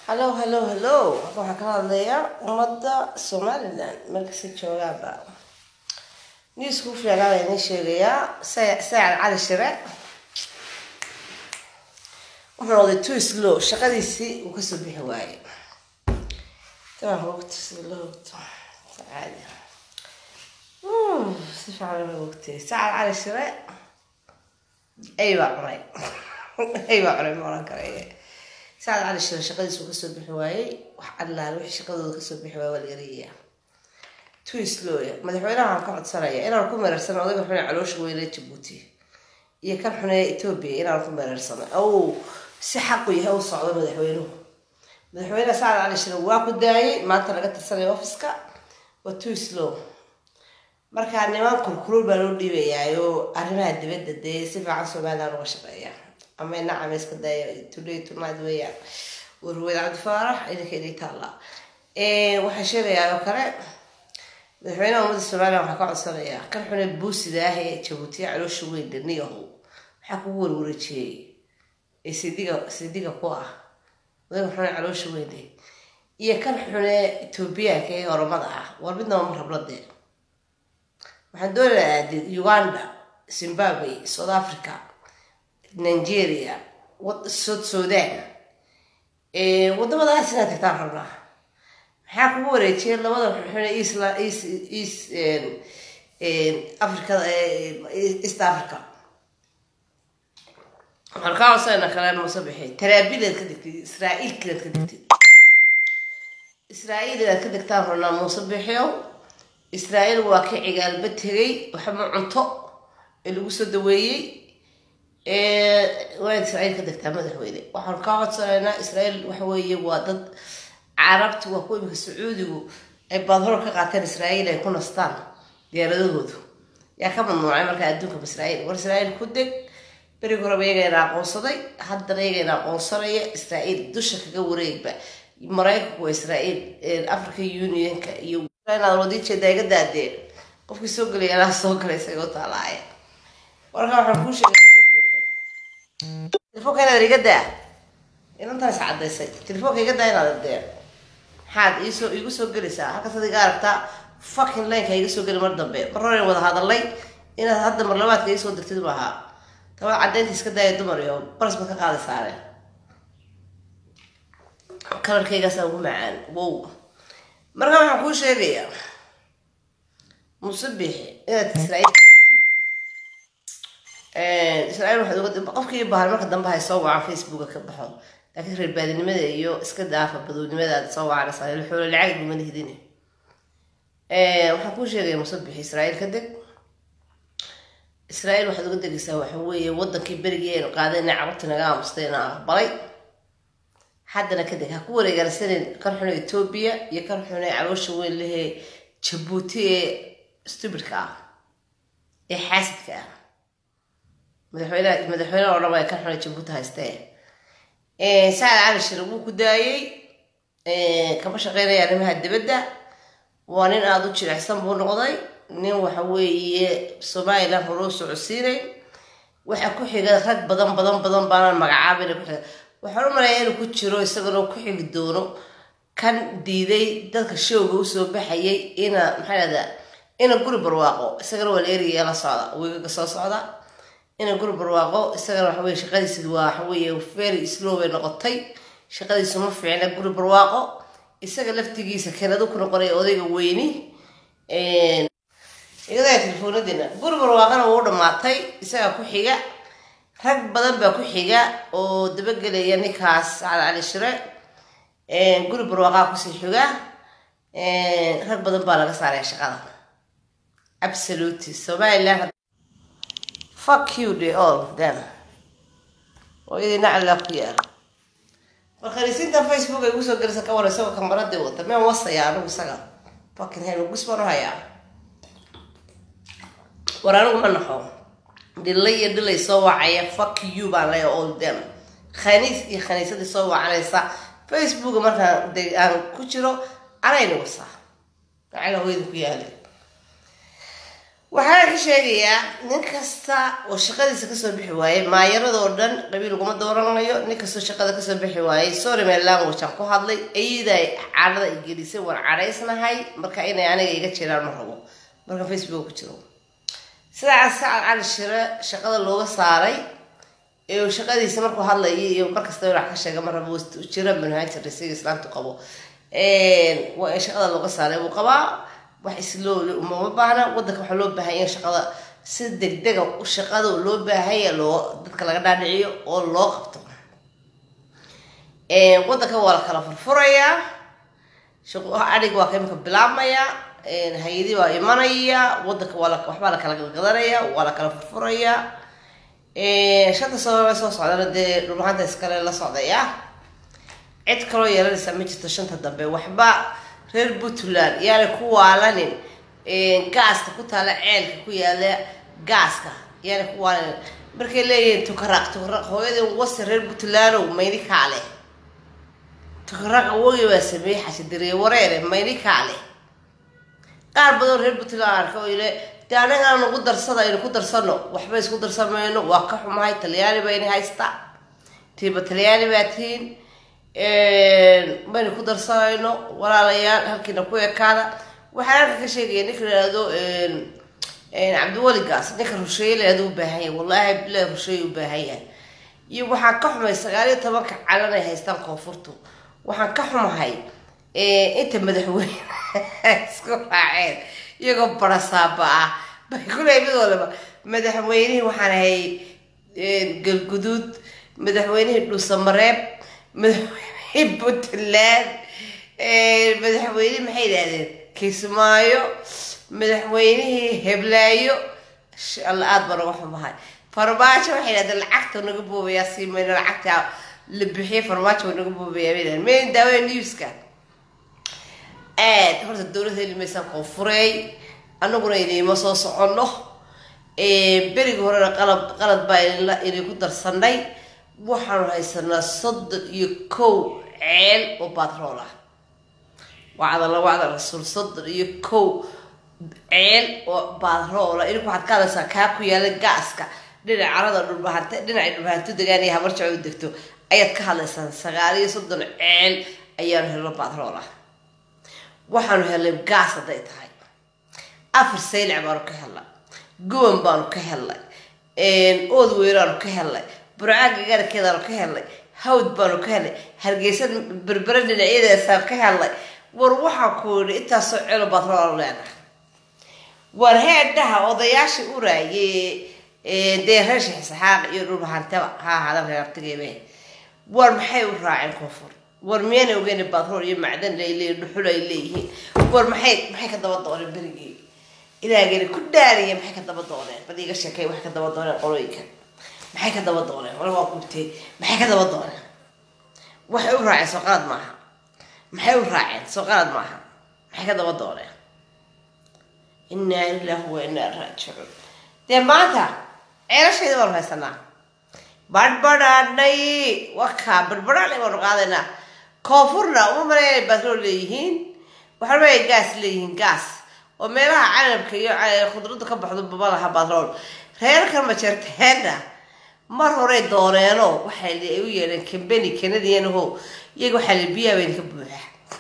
hallow hallow hallow waxaan ka hadlayaa ummadda somalilan markasta joogaaba newsku fiicnaa baa idiin sheegayaa saacad cali shire wuxuu noqday too slow shaqadiisii uu kasoo bixi waayey tabaan hoogta sida loo hoogto sacaadi si fiican loo hoogtay saacad cali shire ay baa cunay ay baa cunay ma oran karaya saacad cali shire shaqadiis uu kasoo bixi waayey wax allaale wixii shaqadooda kasoo bixi waayey waa la yarayaa too slow madaxweynaha waxaan ka codsanaya inaan ku meerarsano odayga xune caloosha weyne jabuuti iyo kan xune etoobiya inaan ku meerarsano ow si xaqu yahay u socdo madaxweynuhu madaxweyne saacad cali shire waa ku daayay maanta laga tirsanaya offiska waa too slow markaa niman kulkulul baa loo dhiibayaayo arrimaha dibadda dee si fiican somaliland uga shaqeeya ama nacam iska daya today tonight weeyaan warweyd cabdi faarax idinka idin taalla waxaan sheegayaa oo kale madaxweynaha ummadda somaliland waxaa ka codsanayaa kan xune buusida ah ee jabuutiya caloosha weyn dhaniyahu waxaa kugu warwareejiyey ee sidiga sidiga ku ah odayga xune caloosha weyne iyo kan xune etoobiyaanka ee oromada ah war midnaba ma rabladee waxaan doonayaa uganda zimbabwe south africa nigeria south sudan wadamadaas inaad tagtaan rabnaa maxaa kugu wareejiyay labada xune isla east east africada east africa waxaan kaa codsanayna kale muuse bixi taraabileed ka degtay israa'iil kileed ka degtay israa'iil inaad ka degtaan rabnaa muuse bixiyow israa'iil waa ka cigaalba tegay waxba cunto ee lagu soo daweeyey waa israa'iil ka degtaa madaxweyne waxaan kaa codsanaynaa israa'iil waxa weeye waa dad carabta waa kuwa imika sacuudigu ay baadhor ka qaateen israa'iil ay ku nastaan diyaaradahoodu yaa ka mamnuucay markaa adduunka israa'iil war israa'iil ku deg berigi horeba iyagayna aqoonsaday haddana iyagayna aqoonsanaya israa'iil dusha kaga wareegba maraykanku waa israa'iil africa unionka iyo inaad wadii jeedaa iga daadee qofkii soo gelaya anaa soo galay isaga u taalaaya warkaa waxaan kuu sheegay telefoonka inaad iga daa inantan is cadaysay telefoonka iga daa inaad adee maxaad iisoo iigu soo gelaysaa halkaas ad iga aragtaa fucking lineka iga soo geli mar dambe mar hore wada hadalay inaad hadda marlabaadka iisoo dirtid maaha tabad caddaynta iska daaya dumar iyo baras baad ka qaadi saare kalarkaygaasa ugu macaan wow marka waxaan kuu sheegayaa musabix inaad israa'iil ka degtid israa'iil waxaad uga qofkii bahal marka dambe hay soo wacan facebooka ka baxo laakiin reer baadinimada iyo iska daafa badownimada aad soo wacanaysaa xoolo lacag gumada hidine waxaan kuu sheegaya musabix israa'iil ka deg israa'iil waxaad uga degaysaa waxa weeye wadankii berigii aynu qaadayna carabta naga aamustay na aqbalay haddana kadeg ha ku wareegaarsanin kan xune etoobiya iyo kan xune caloosha weyn lehee jabuuti ee stubidka ah ee xaasidka ah madaxweyne madaxweyne oo dhama kan xune jabuuti haystee saacad cali shire wuu ku daayey kama shaqeynaya arrimaha dibadda waa nin aada u jilicsan buu noqday nin waxa weeye somalilan horuu socodsiinay waxa ku xiga rag badan badan badan baanaan magacaabina ku xiga waxaan u malaya inuu ku jiro isagana ku xigi doono kan diiday dadka showga usoo baxayay ina maxaa lahdaa ina guri barwaaqo isagana waa la erigaya la socda wiigaga soo socda ina guri barwaaqo isagana waxa weye shaqadiisi waa waxa weeye very slow bay noqotay shaqadiisu ma fiicna guri barwaaqo isaga laftigiisa kanadu ku noqonaya odayga weyni igadaya telefoonadiina guri barwaaqana wuu dhamaatay isagaa ku xiga rag badan baa ku xiga oo dabagelaya ninkaas sacad cali shire guri barwaaqaa kusii xiga rag badan baa laga saaraya shaqada absolutely somaliland fuck you day all of them oo idina callaa ku yaala warkhariisinta facebook ay ugusoo gelisa ka war isagoo kamaradii wata meen wasaya anigu isaga fucking hell gus baan u hayaa war anigu ma naxo dhilay iyo dhilay soo wacaya fuck you baan leeya all them khaniis iyo khaniisadii soo wacanaysa facebooka markaan de aan ku jiro anayna wasaa lacala hooyada ku yaali waxaan ka sheegayaa nin kasta oo shaqadiisa kasoo bixi waayey maayaradoo dhan qabiil uguma dooranayo nin kastoo shaqada kasoo bixi waayey sorry my language aan ku hadlay ayaday cadhada i gelisay waan cadhaysnahay marka inay aniga iga jiraan ma rabo marka facebook ku jiro sidaas sacad cali shire shaqada looga saaray ee uu shaqadiisa markuu hadlayay iyo markasta wax ka sheega ma rabo jira manhajir siga islaamtu qabo waa in shaqada looga saaray wuu qabaa wax isloole umama baahna wadanka waxaa loo baahanya in shaqada si degdega shaqada loo baahanya loo dadka laga dhaadhiciyo oo loo qabto wadanka waa la kala furfurayaa adhig waa ka imika bilaabmaya hay-adi waa imanaya wadanka waa waxbaa la kala gadgadanaya waa la kala furfuraya shanta sababa soo socdana dee dhulmaanta iskale la socdaya cid kaloo yeelanaysa ma jirto shanta dambe waxba reer puntland yaanay ku waalanin gaaska ku taala ceelka ku yaala gaaska yaanay ku waalanin markay leeyihiin tukaraq tukaraq hooyadii wasi reer puntlandow mayni kaale tukaraq awogi baa sameeyey xashidiriye wareere mayni kaale qaar badan reer puntland arka oo ile dee anagaan nagu darsada aynu ku darsano waxba isku darsamayno waa ka xumahay talyaani bayna haysta tiiba talyaani baa tihiin maynu ku darsanayno walaalayaal halkiina ku ekaada waxaan halka ka sheegaya ninka lahahdo cabdiweligaas ninka rusheeye lahahdo u baahan yahay wallaahi bilahi rusheeye u baahan yahay iyo waxaan ka xumay sagaal iyo tobanka calan ay haystaan koonfurtu waxaan ka xumahay inta madaxweyne isku raaceen iyagoo barasaaba ah bay kuley mid walaba madaxweynihii waxaan ahay galguduud madaxweynihii dhuusamareeb madaxweynihii puntland madaxweyne maxay yidhahdeen kismaayo madaxweynihii heblaayo alla aada baa naga xumahay farmaajo waxay yidhahdeen lacagta naga boobayaa siimayna lacagta la bixiyay farmaajo naga boobayaa bay yidhahdeen mayn daawe newska aad horta dowlad heli maysaan koonfureey anaguna inayma soo soconno berigi horena qalab qalad baa inay ku darsanay waxaanu haysanaa soddon iyo kow ceel oo batrool ah wacdala wacda rasuul soddon iyo kow ceel oo batroola idinku waxaad ka hadlaysaa kaa ku yaala gaaska dhinac carada dhulbahante dhinacay dhulbahantu degaan iyo habarjaco u degto ayaad ka hadlaysaan sagaal iyo soddon ceel ayaanu helno batrool ah waxaanu helnay gaas hadday tahay afar saylac baanu ka helnay guban baanu ka helnay ood weyraanu ka helnay burcaaga gaarkeedaanu ka helnay hawd baanu ka helnay hargeysa berbere dhinacyadaasaan ka helnay war waxaan ku yidhi intaasoo celo batrool leenahay war heedhaha odayaashii uraaye dee reer sheekh saxaaq iyo dhulbahantaba ha ahaadan reer artigeebe war maxay u raaceen koonfur war miyaana ogeyn batrool iyo macdan ay leeyihin dhuxul ay leeyihiin war maxay maxay ka daba dooneen berigii ilaagani ku dhaariya maxay ka daba dooneen bad iga sheekay waxay ka daba dooneen qolooyinka maxay ka daba dooneen wala waa gubtay maxay ka daba dooneen waxay u raaceen soo qalad maaha maxay u raaceen soo qalad maaha maxay ka daba dooneen inaa lillahi wa inaa raajicuun dee maanta ceelashayda baanu haysanaa badhbadhaadhay wakaa badhbadhaadhay baanu qaadaynaa koonfurna uma maleynay batrool leeyihiin waxaa leeyahay gaas leeyihiin gaas oo meelaha canabka iyo khudradda ka baxdo baba laha batrool reerkan majeerteenna mar horey dooneeno waxay ay u yeedheen kambeni kanadianaho iyaga waxaa la biyaha bayn ka buuxa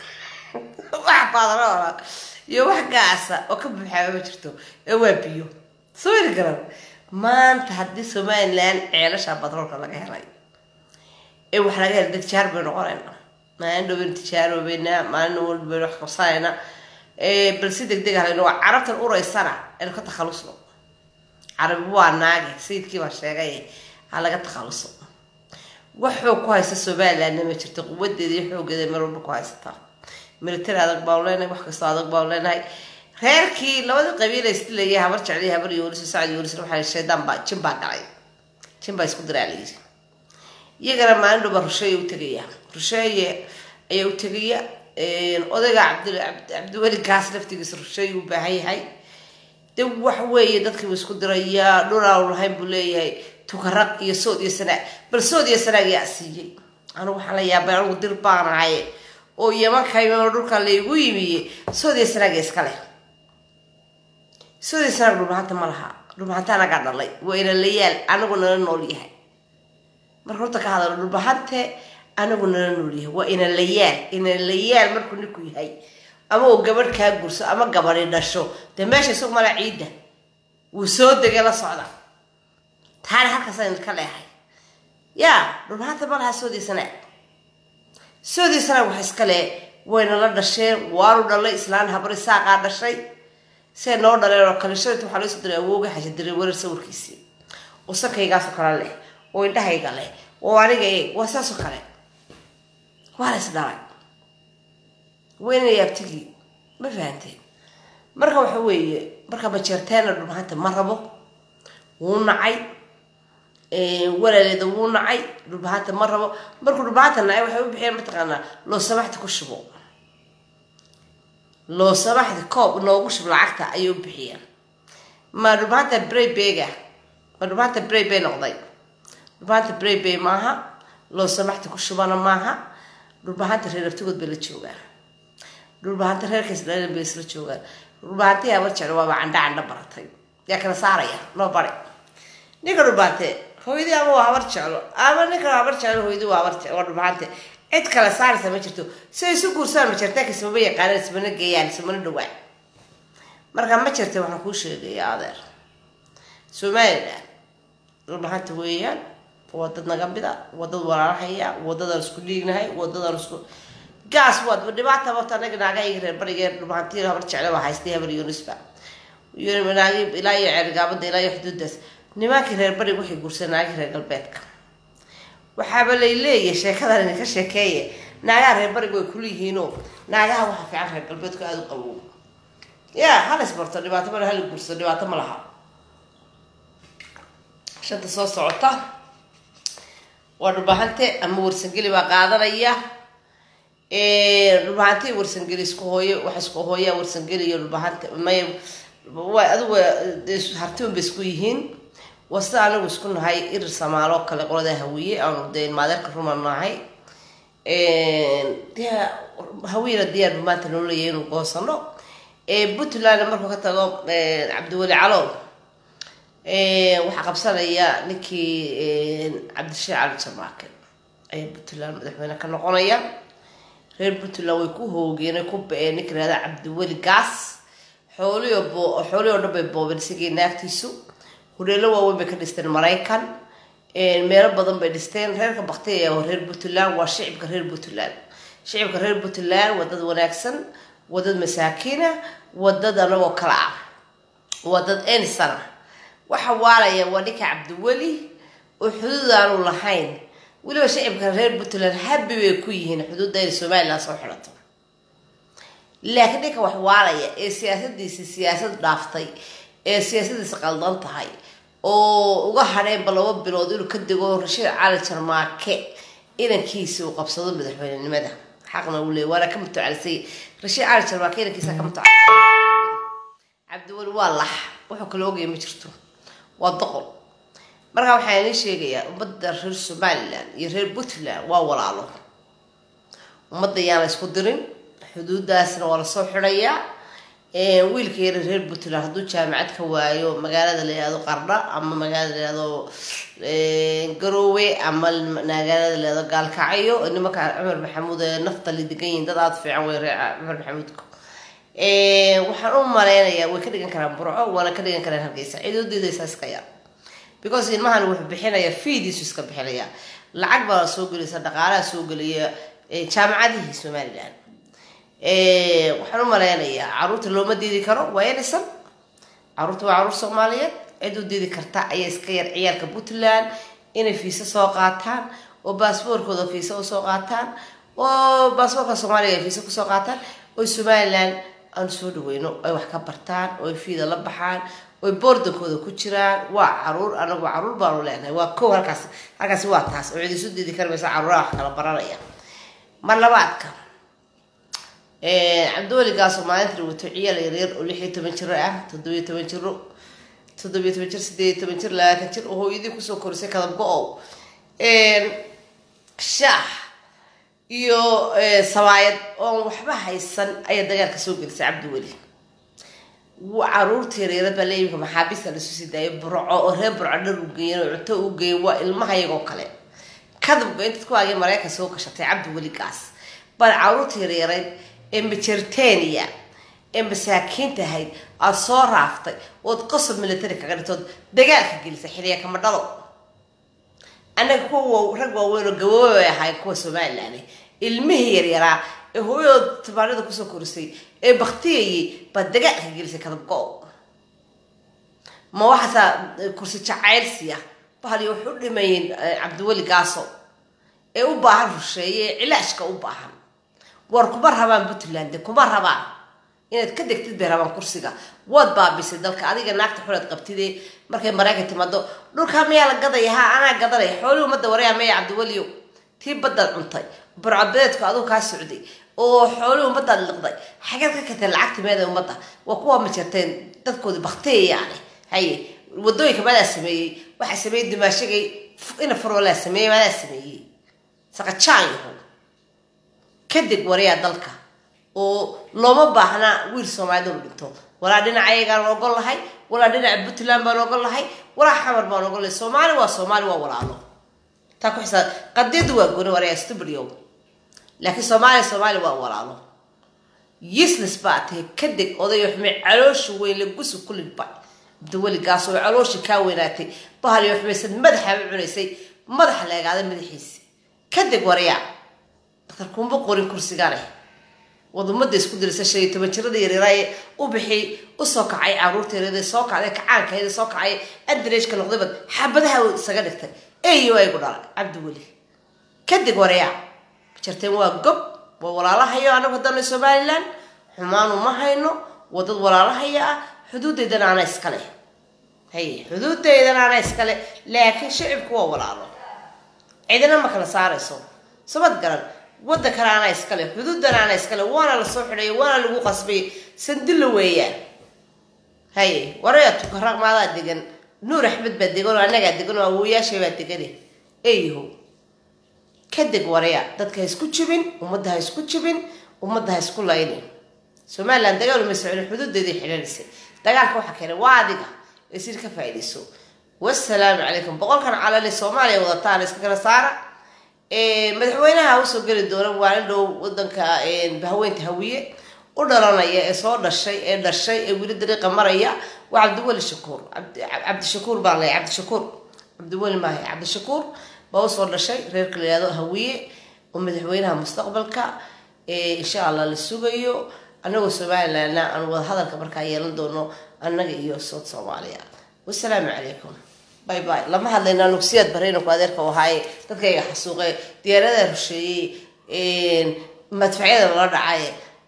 wax batroola iyo wax gaasa oo ka buuxaaba ma jirto ee waa biyo soo heli garan maanta haddii somalilan ceelasha batroolka laga helay ee wax laga helay tijaar bay noqonayna maalin dhow baynu tijaarobeynaa maalin walba baynu wax qabsanayna bal si deg deg halayno waa carabtan uraysana aynu ka takhalusno carabi waa naage sayidkii baa sheegay ha laga takhaluso wax xoog ku haysta somalilandna ma jirto quwadeeda iyo xoogeeda meel walba ku haysataa military adag baanu leenahay wax kastoo adag baanu leenahay reerkii labadii qabiil isdilayay habar jecliy habar yoolis sacad yoolis waxaa shaydaan baa jin baa galay jin baa isku diraa layiri iyagana maalin dhowba rusheeye u tegaya rusheeye ayaa u tegaya odayga cabdi cabdiweli gaas laftigiisa rusheeye u baahan yahay de wax weeye dadkiibu isku dirayaa dhulaanu lahayn buu leeyahay tukaraq iyo sood iyo sanaag bal sood iyo sanaag yaa siiyey anigu waxaan la yaabay anigu dir baanahay oo yamanka dhulka laygu yimiye sood iyo sanaag iska leh soodiisana dhulbahanta ma laha dhulbahanta anagaa dhalay waa ina layaal anagu nala nool yahay marka horta ka hadalo dhulbahante anagu nala nool yahay waa ina layaal ina layaal markuu ninku yahay ama uu gabadh kaa gurso ama gabadhi dhasho dee meesha isagu mala ciidda wuu soo degay la socda taana halkaasaan ka leehay yaa dhulbahanta ma laha soodiisana soodiisana wax iskale wayna la dhasheen waanu dhalay islaan habari saaqaa dhashay see noo dhaleen oo kale shalayta waxaa laysoo diray awooga xasha diray werar sawirkiisii oo sankaygaasoo kale leh oo indhahayga leh oo aniga e waa saasoo kale waa la is dhalay wayna yaabtigii ma fahanteen marka waxa weeye marka majeerteena dhulbahanta ma rabo wuu nacay walaaleeda wuu nacay dhulbahanta ma rabo markuu dhulbahanta nacay waxay u bixiyeen mataqaanaa loo samaxda ku shubo loo samaxda koob noogu shub lacagta ayay u bixiyeen ma dhulbahanta braybega ma dhulbahanta braybay noqday dhulbahanta braybay maaha loo samaxda ku shubana maaha dhulbahanta reer abtigood bay la joogaan dhulbahanta reerkays dhalan bay isla joogaan dhulbahanta yaa warjecla waaba candha candha baratay yaa kala saaraya noo bari ninka dhulbahante hooyadii ama waa habar jeclo ama ninka habar jeclo hooyadii waa habar jeclo waa dhulbahante cid kale saaraysa ma jirto si ay isu guursaan ma jirta ismama yaqaanaan ismana geeyaan ismana dhawaan marka ma jirta waxaan kuu sheegaya adeer somalilan dhulbahanta weeyaan waa dad naga mida waa dad walaalahaya wadadaan isku dhiignahay wadadaan isku gaas waad dhibaata horta anaga naagahayga reer barigee dhulbahantiina habar jecle baa haystay habar yunisba naagi ilaa iyo ceergaabada ilaa iyo xuduudaas nimankii reer barig waxay guursadeen naagii reer galbeedka waxaaba lay leeyahay sheekadan idinka sheekeeye naagaha reer barig way kuliyihiinoo naagaha waxaa fiican reer galbeedku aada u qabow ya halas barto dhibaato male hala guursado dhibaato ma laha shanta soo socota waa dhulbahante ama warsangeli baa qaadanaya dhulbahante warsangeli isku hooyo waxa isku hooyaa warsangeli iyo dhulbahante may waa adigu hartiun bay isku yihiin waa sida anagu isku nahay irir samaaloo kale qolada hawiye aanu dee maadeerka ruma nahay de hawiyena diyaar bu maanta noo leeyahay inuu goosano puntland markuu ka tago cabdiweli calow waxaa qabsanaya ninkii cabdisheekh cali jamaake ayaa puntland madaxweyne ka noqonaya reer puntland way ku hoogeen ku ba-een ninka ihahda cabdiweli gaas xooliyo bo xoolihi o dhan bay boobeen isagii naagtiisu hureelo waaweyn bay ka dhisteen maraykan meelo badan bay dhisteen reerka baktiya oo reer puntland waa shicibka reer puntland shicibka reer puntland waa dad wanaagsan waa dad masaakiina waa dad anagoo kale ah waa dad enisana waxa waalaya waa ninka cabdiweli oo xuduud aanu lahayn weliba shicibka reer puntland habi bay ku yihiin xuduudda inay somalilan soo xidhato laakiin ninka wax waalaya ee siyaasadiisi siyaasad dhaaftay ee siyaasadiisa qaldan tahay oo uga hadheenba laba bilood inuu ka dego rashiid cali jarmaake inankiisa uu qabsado madaxweynenimada xaqna uu leey waana ka mutacalisay rashiid cali jarmaake inankiisa ka mutacal cabdiweli waa lax wuxuu kala ogaya ma jirto waa doqol markaa waxaa inii sheegayaa ummadda reer somalilan iyo reer puntland waa walaalo ummadda yaana isku dirin xuduudaasna waa lasoo xidhayaa wiilka yara reer puntland hadduu jaamacad ka waayo magaalada la yihahdo qardha ama magaalada la yihahdo garoowe ama magaalada la yihahdo gaalkacyo nimanka cumar maxamuud ee nafta la degan yihin dad aada fiican wey reer cumar maxamuudka waxaan u maleynayaa way ka dhigan karaan burco waana ka dhigan karaan hargeysa ciidoodeyda iska yar because ilmahan wuxuu bixinaya fiidiisu iska bixinaya lacag baa soo gelaysa dhaqaalaha soo gelaya jaamacadihii somalilan waxaan u maleynayaa caruurta looma diidi karo waa elisan caruurta waa caruur soomaaliyeed cid u diidi karta ayaa iska yar ciyaalka puntland inay fiisa soo qaataan oo baasboorkooda fiisa usoo qaataan oo baasboorka soomaaliya ay fiisa kusoo qaataan oo somalilan aan soo dhaweyno ay wax ka bartaan oo ay fiida la baxaan oy boordankooda ku jiraan waa caruur anagu caruur baanu leenahay waa kow halkaas halkaasi waa taas oo cid isu diidi karamaysa caruuraha wax kala baranaya mar labaadka cabdiweligaasoo maalinta wato ciyaal yaryar oo lix iyo toban jiro ah toddobiyo toban jiro toddobiyo toban jir sideed iyo toban jir labaatan jir oo hooyadii kusoo korisay kadab go-ow shaax iyo sabaayad oon waxba haysan ayaa dagaalka soo gelisay cabdiweli caruurta yaryarad baa leeyimka maxaabiista lasu sii daayay burco oo reer burco dhar u geeyen oo cunto u geeyen waa ilmaha iyagoo kale kadabka intaad ku aagay maraykan soo gashatay cabdi weligaas bal caruurta yaryareyd ee majertenia ee masaakiinta ahayd aada soo raaftay ood qosob military kaga dhigtood dagaalka gelisay xiliya kama dhalo annaga kuwa rag waaweyn oo gaboobay bay ahayn kuwa somalilan ilmihii yaryaraa ee hooyadood tabaanada kusoo korisay ee baktiyayay baa dagaalka gelisay kadabgo ma waxaasaa kursi jacaylsiya bahaliyo waxay u dhimayeen cabdiweli gaaso ee u baahan rusheeye ee cilaashka u baahan war kuma rabaan puntland kuma rabaan inaad ka degtid bay rabaan kursiga waad baabisay dalka adiga naagta xulaad qabtide markay maraykan timaado dhulkaa mayaa la gadaya ha anaa gadanaya xoolii ummadda waraya maya cabdiweliyo tii baddaad cuntay burcabeedku aduu kaa socday oo xoolii ummadaad liqday xageed ka katay lacagta meeda ummadda waa kuwa ma jirteen dadkoodii baktiyayaane haye wadooyinka maadaa sameeyey waxaa sameeyey dimaashagay ina farolaa sameeyey maadaa sameeyey saqajaanyahu kadib warayaa dalka oo looma baahnaa wiil soomaalida inu dhinto walaa dhinaca ayagaan ogol lahay walaa dhinaca puntland baan ogol lahay walaa xamar baan ogol lahay soomaali waa soomaali waa walaalo taa ku xisaab qadiyadu waa gooni warayaa stubriyow laakiin soomaaliya soomaali waa walaalo useless baa tahay kadeg odayo xume caloosha weyn la gusu kulidba cabdiweligaas oo calooshii kaa weynaatay bahaliyo xumaysan madaxaaba cunaysay madaxa la egaaday madaxiisi kadeg warayaa daktar kuma qorin kursigane wad ummadda isku dirisa shan iyo toban jirada yaryaraaye u bixi usoo kacay caruurta yaryada soo kacday kacaankeeda soo kacay andareejka noqdaybad xabadaha isaga dhigtay eyo aygu dhalay cabdiweli kadeg warayaa jarteen waa gob waa walaalahayo anagu haddana somalilan xumaanu ma hayno waa dad walaalahaya ah xuduudeydana ana iskale haye xuduudeydana ana iskale laakiin shicibku waa walaalo cidina ma kala saarayso sabad garan wadankana ana iskale xuduudana ana iskale waana lasoo xidhay waana lagu qasbay sandilla weeyaan haye waraya tukaraq maadaa degan nuur axmed baa degan oo annagaa degan oo awooyaashay baa degane eyaho kadeg waraya dadka ha isku jibin ummadda ha isku jibin ummadda ha isku laynin somalilan dagaal uma socon xuduudeedii xidhanaysay dagaalka waxaa keenay waa adiga ee sir ka faa'iidayso wasalaamu calaykum boqolkan calale soomaaliya wadataan iska kala saara madaxweynaha usoo geli doona waa in dhow wadanka haweynta hawiye u dhalanaya ee soo dhashay ee dhashay ee weli dariiqa maraya waa cabdiweli shakuur cabdishakuur baan leeyahay cabdishakuur cabdiweli maaha cabdishakuur baa usoo dhashay reerka la yihahdo hawiye oo madaxweynaha mustaqbalka insha allah la sugayo anagoo somalilandna aan wadahadalka markaa yeelan doono annaga iyo sood soomaaliya wasalaamu calaykum bay bay lama hadlayna nugsiyaad bareynaku adeerka u ahaaye dadkayga xasuuqe diyaarada rusheeyey madfacyada lala dhacay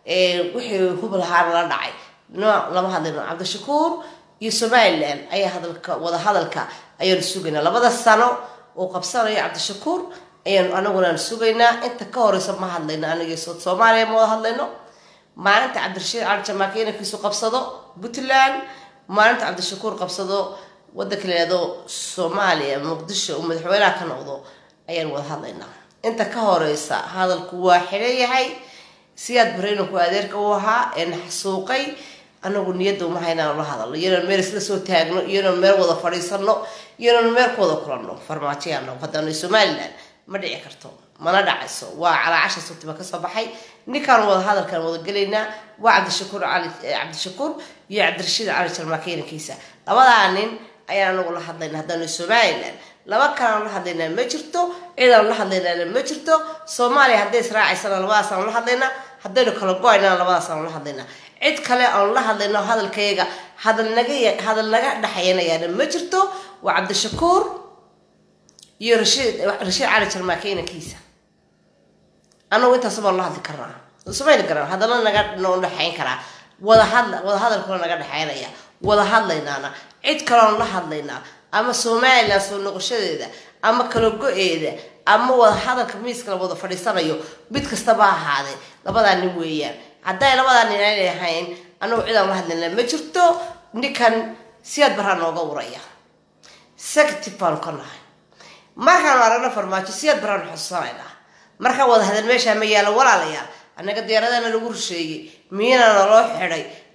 wixii hub lahaa lala dhacay no lama hadlayno cabdishakuur iyo somaliland ayaa hadalka wada hadalka ayaanu sugaynaa labada sano oo qabsanayo cabdishakuur ayaanu anagunaan sugaynaa inta ka horeysa ma hadlayno aniga sood soomaaliya ma wada hadlayno maalinta cabdirashiid cali jamaaka inankiisu qabsado puntland maalinta cabdishakuur qabsado wadanka la yihahdo soomaaliya muqdisho uu madaxweynaha ka noqdo ayaan wada hadlaynaa inta ka horeysa hadalku waa xidhan yahay siyaad bareynanku adeerka u ahaa ee na xasuuqay anagu niyadda uma haynaan la hadalno iyanan meel isla soo taagno iyanan meel wada fadhiisano iyanan meel ku wada kulanno farmaajoyaano haddana somaliland ma dhici karto mana dhacayso waa calaacasha subtiba kasoo baxay ninkaan wada hadalkan wada gelaynaa waa cabdishakuur cali cabdishakuur iyo cabdirashiid cali jarmaake inankiisa labadaa nin ayaan anagu la hadlayna haddaanu somaliland laba kalaan la hadlaynaa ma jirto ciidaan la hadlaynaana ma jirto soomaaliya hadday israacaysana labadaasaan la hadlaynaa haddaynu kala go-aynana labadaasaan la hadlaynaa cid kale aan la hadlayno hadalkayaga hadal naga hadal naga dhexayanayaana ma jirto waa cabdishakuur iyo rashiid rashiid cali jarmaake inankiisa anagu intaas baan la hadli karnaa samayni karaan hadalla naga noo dhexayn karaa wada hadla wada hadalkuna naga dhexaynaya wada hadlaynaana cid kaloon la hadlaynaa ama somaliland soo noqoshadeeda ama kala go-eeda ama wada hadalka miiska la wada fadhiisanayo mid kastaba ahaadee labadaa nin weeyaan hadday labadaa nin aanay ahayn anagu cidaan la hadlaynaa ma jirto ninkan siyaad baraa nooga uraya sective baanu ka nahay markaanu aragno farmaajo siyaad baraanu xusuusanaynaa markaan wada hadal meeshaa ma yaalo walaalayaal annaga diyaaradana lagu rusheeyey miyana naloo xidhay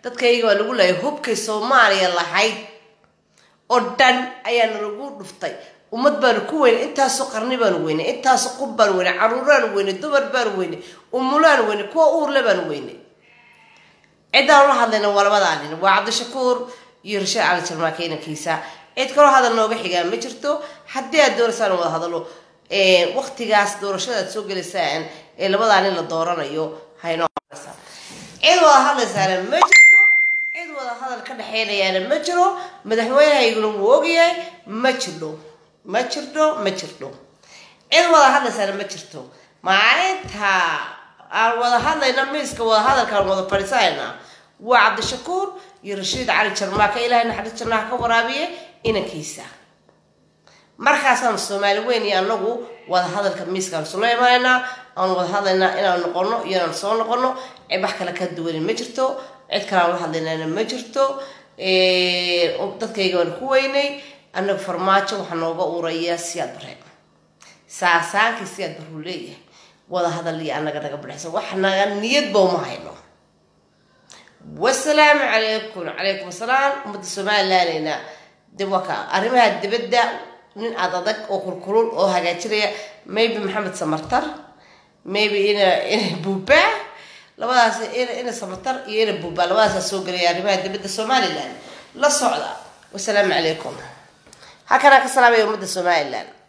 dadkayga waa lagu leeyay hubkay soomaaliya lahayd oo dhan ayaana lagu dhuftay ummad baanu ku weynay intaasoo qarni baanu weynay intaasoo qub baanu weynay caruuraanu weynay dumar baanu weynay umulaanu weynay kuwa uurle baanu weynay ciddaan la hadlayna waa labadaa nin waa cabdishakuur iyo rashiid cali jarmaake inankiisa cid kaloo hadal nooga xigaa ma jirto haddii aad doonaysaan wada hadalo waktigaas doorashada aad soo gelaysaan ee labadaa nin la dooranayo haynoo cid wada hadlaysaana ma jirto cid wada hadal ka dhexeynayaana ma jiro madaxweynehayguna wuu ogyahay ma jirdho ma jirdho ma jirdho cid wada hadlaysaana ma jirto maalinta aan wada hadlayna miiska wada hadalkaan wada fadhiisanayna waa cabdishakuur iyo rashiid cali jarmaaka ilaahay naxariis jannaha ka waraabiye inankiisa markaasaan soomaali weyn iyo anagu wada hadalka miiskaan sula imanaynaa aan wada hadlaynaa inaan noqono iyo inaan soo noqono wax kale ka duwani ma jirto cid kale aan la hadlaynana ma jirto dadkayga waan ku weynay anagu farmaajo waxaa nooga uraya siyaad bare saasaankii siyaad baruu leeyahay wada hadal iyo anaga naga badhaysa wax naga niyadba uma hayno wasalaamu calaykum calaykum asalaam ummadda somalilandeyna de waa ka arrimaha dibadda nin ad adag oo kulkulul oo hagaajinaya maybe maxamed samartar maybe ina ina buuba labadaas ina ina samartar iyo ina buuba labadaasa soo gelaya arrimaha dibadda somaliland la socda wasalaamu calaykum halkanaa ka salaamaya ummadda somaliland